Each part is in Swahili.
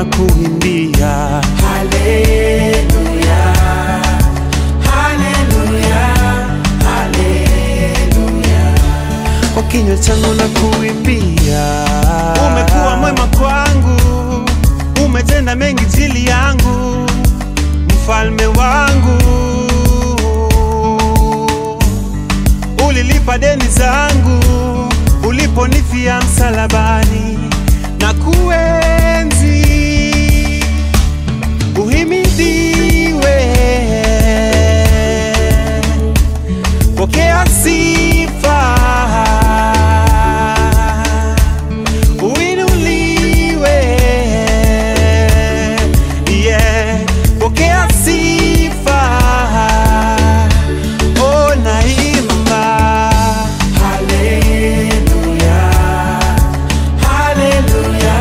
na kuimbia Haleluya, haleluya, haleluya. kwa kinywa changu na kuimbia. Umekuwa mwema kwangu, umetenda mengi jili yangu, mfalme wangu. Ulilipa deni zangu uliponifia msalabani na kuenzi. Uhimidiwe, pokea sifa, uinuliwe, yeah, pokea sifa, oh, naimba Haleluya, haleluya,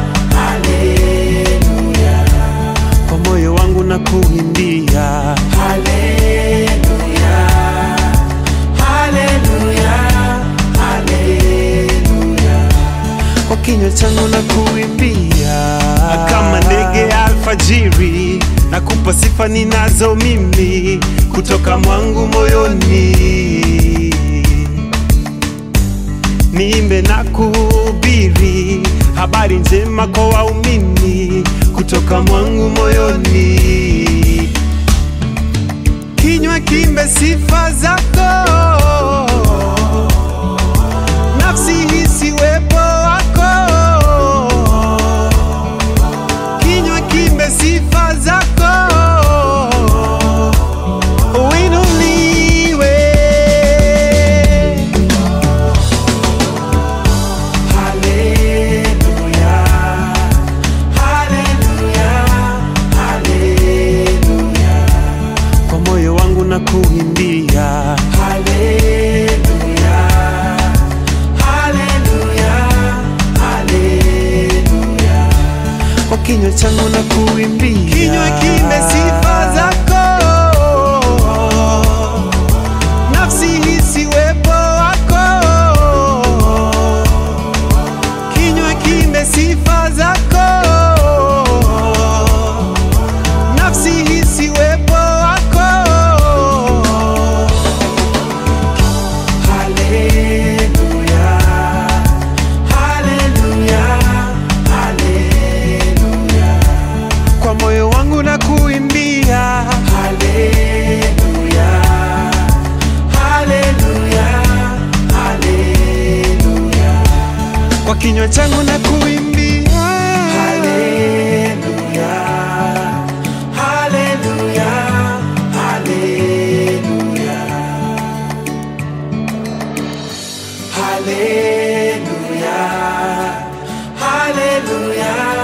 haleluya. kwa moyo wangu na kuimbia Haleluya, haleluya, haleluya. kwa kinywa changu na kuimbia kama ndege ya alfajiri na kupa sifa ninazo mimi kutoka mwangu moyoni niimbe na kuhubiri habari njema kwa waumini kutoka mwangu moyoni kinywa kimbe sifa zako nafsi hisi wepo wako kinywa kimbe sifa zako uinuliwe Haleluya, haleluya, haleluya. kwa moyo wangu na kuimbia Haleluya, haleluya, haleluya. kwa kinywa changu na kuimbia kinywa kimbe sifa zako nafsi hisi wepo wako kinywa kimbe sifa zako nafsi hisi wepo wako Haleluya, haleluya, haleluya. kwa moyo wangu na kuimbia Haleluya, haleluya, haleluya. kwa kinywa changu na kuimbia Haleluya, haleluya, haleluya. Haleluya, haleluya,